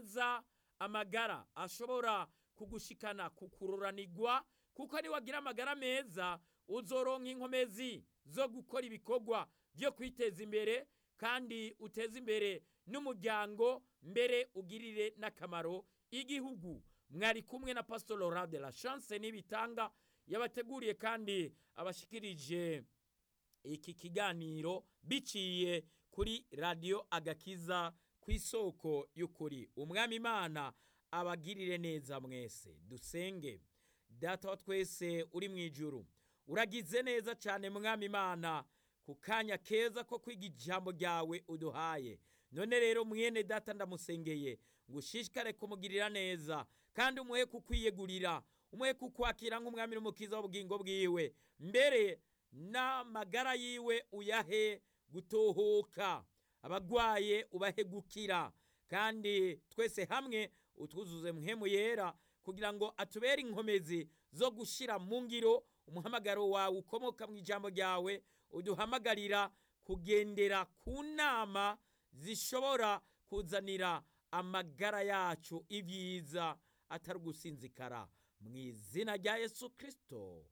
neza amagara ashobora kugushikana kukururanirwa kuko niwagira amagara meza uzoronka inkomezi zo gukora ibikorwa byo kwiteza imbere kandi uteze imbere n'umuryango mbere ugirire n'akamaro igihugu mwari kumwe na pastor Laurent de la chance n'ibitanga yabateguriye kandi abashikirije iki kiganiro biciye kuri radiyo agakiza ku isoko y'ukuri umwami imana abagirire neza mwese dusenge data wa twese uri mu ijuru uragize neza cyane mwami imana ku kanya keza ko kwiga ijambo ryawe uduhaye none rero mwene data ndamusengeye ngo ushishikare kumugirira neza kandi umuhe kukwiyegurira umuhe kukwakira nk'umwami n'umukiza w'ubugingo bwiwe mbere n'amagara yiwe uyahe gutohoka abagwaye ubahe gukira kandi twese hamwe utwuzuze muhemu yera kugira ngo atubere inkomezi zo gushyira mu ngiro umuhamagaro wawe ukomoka mu ijambo ryawe uduhamagarira kugendera ku nama zishobora kuzanira amagara yacu ibyiza atari ugusinzikara mu izina rya yesu kirisito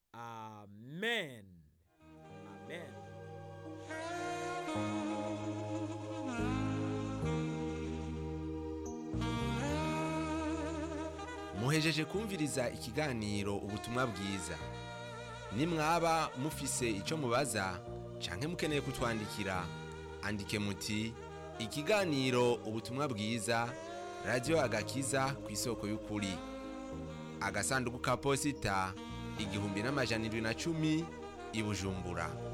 amen amen muhejeje kumviriza ikiganiro ubutumwa bwiza nimwaba mufise icyo mubaza canke mukeneye kutwandikira andike muti ikiganiro ubutumwa bwiza radiyo agakiza ku isoko y'ukuri agasanduku ka posita igihumbi n'amajana indwi na cumi i bujumbura